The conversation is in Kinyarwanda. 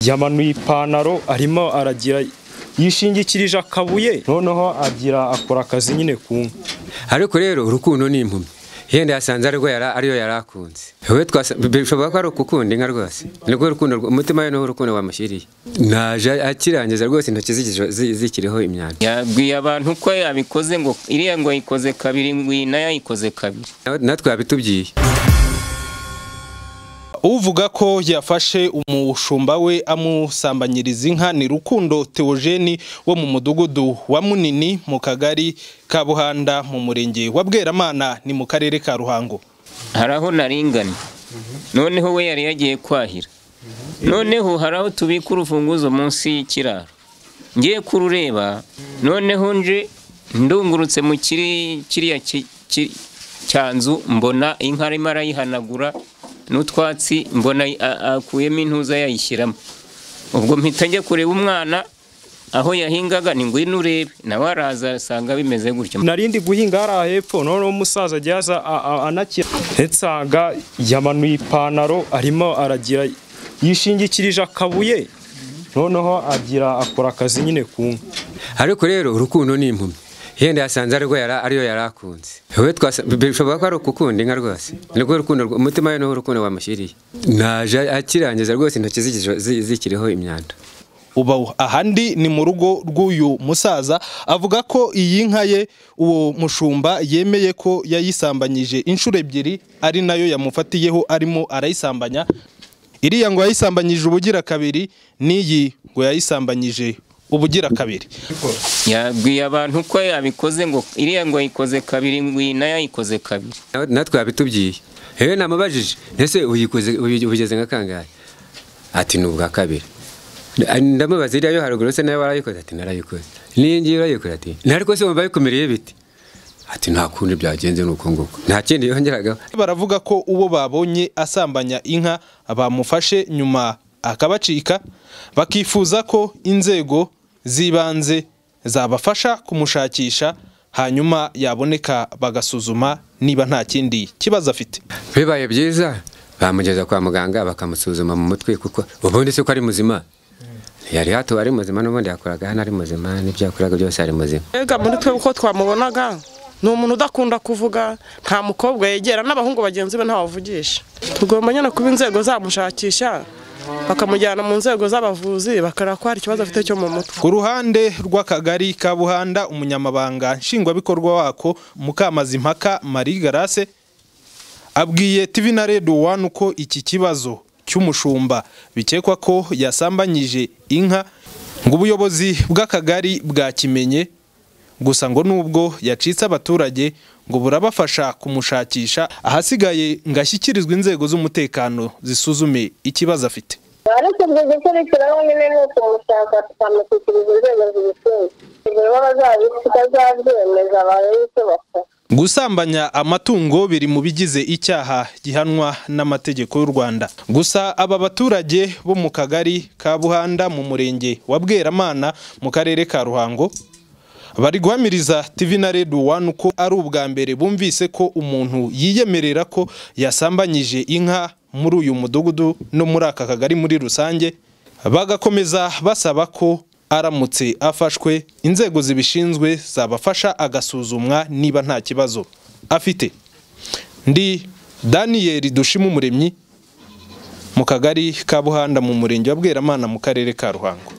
yamanuye ipantaro arimo aragira yishingikirije akabuye noneho agira akora akazi nyine ku nka ariko rero urukundo ni impumyi yenda yasanze ari ariyo yari akunze wowe bishobora ko ari ukukunda inka rwose nirwo rukundo umutima we niwo urukundo wamushyiriye naje akirangiza rwose intoki zikiriho imyanda yabwiye abantu ko yabikoze ngo iriya ngo yikoze kabiri ngwina yayikoze kabiri natwe yabitubwiye uvuga ko yafashe umushumba we amusambanyiriza inka ni rukundo teogeni wo mu mudugudu wa munini mu kagari ka buhanda mu murenge wa bweramana ni mu karere ka ruhango hari aho naringana noneho we yari yagiye kwahira noneho hari aho tubika urufunguzo munsi y'ikiraro ngiye kurureba noneho nje ndungurutse mu kiriya cyanzu mbona inka arimo arayihanagura n'utwatsi mbona akuyemo intuza yayishyiramo ubwo mpita njya kureba umwana aho yahingaga ni ngwino urebe nawe araza asanga bimeze gutyo narindi guhinga hariya hepfo noneho umusaza ajya aza anakira nsanga yamanuye ipantaro arimo aragira yishingikirije akabuye noneho agira akora akazi nyine ku nka ariko rero urukundo ni impumyi yenda yasanze ari ariyo yari akunze wowe bishobora ko ari ukukunda inka rwose nirwo rukundo umutima we niwo urukundo wamushyiriye naje akirangiza rwose intoki zikiriho imyanda ubu ahandi ni mu rugo rw'uyu musaza avuga ko iyi nka ye uwo mushumba yemeye ko yayisambanyije inshuro ebyiri ari nayo yamufatiyeho arimo arayisambanya iriya ngo yayisambanyije ubugira kabiri n'iyi ngo yayisambanyije ubugira kabiri yabwiye abantu ko yabikoze ngo iriya ngo yikoze kabiri ngwina yayikoze kabiri natwe yabitubwiye yewe namubajije ese uyikoze ubigeze nka kangahe ati ni ubwa kabiri ndamubaza iriya yo haruguru se nayo warayikoze ati narayikoze n'iyi ngiyi urayikoze ati nariko se wumva bikumireye biti ati nta kundi byagenze nuko nguko nta kindi yongeragaho baravuga ko uwo babonye asambanya inka bamufashe nyuma akabacika bakifuza ko inzego z'ibanze zabafasha kumushakisha hanyuma yaboneka bagasuzuma niba nta kindi kibazo afite bibaye byiza bamugeza kwa muganga bakamusuzuma mu mutwe kuko ubundi si ko ari muzima yari hatuba ari muzima n'ubundi yakoraga hano ari muzima n'ibyo yakoraga byose ari muzima mbega muri twe uko twamubonaga ni umuntu udakunda kuvuga nta mukobwa yegera n'abahungu bagenzi be ntawavugisha tugomba nyine kuba inzego zamushakisha bakamujyana mu nzego z'abavuzi bakareba ko hari ikibazo afite cyo mu mutwe ku ruhande rw'akagari ka buhanda umunyamabanga nshingwabikorwa wako mukamazimpaka marie garase abwiye tv na red one ko iki kibazo cy'umushumba bikekwa ko yasambanyije inka ngo ubuyobozi bw'akagari bwakimenye gusa ngo nubwo yacitse abaturage ngo burabafasha kumushakisha ahasigaye ngo ashyikirizwe inzego z'umutekano zisuzume ikibazo afite ariko ibyo gukurikiraho nyine ni ukumushaka tukamushyikiriza inzego zibishinzwe nibo bazabyemeza barebe icyo bakora gusambanya amatungo biri mu bigize icyaha gihanwa n'amategeko y'u Rwanda gusa aba baturage bo mu kagari ka Buhanda mu murenge wa Bweramana mu karere ka Ruhango bari guhamiriza TV na Red One ko ari ubwa mbere bumvise ko umuntu yiyemerera ko yasambanyije inka muri uyu mudugudu no muri aka kagari muri rusange bagakomeza basaba ko aramutse afashwe inzego zibishinzwe zabafasha agasuzumwa niba nta kibazo afite ndi daniyeli dushima umuremyi mu kagari ka buhanda mu murenge wa bweramana mu karere ka ruhango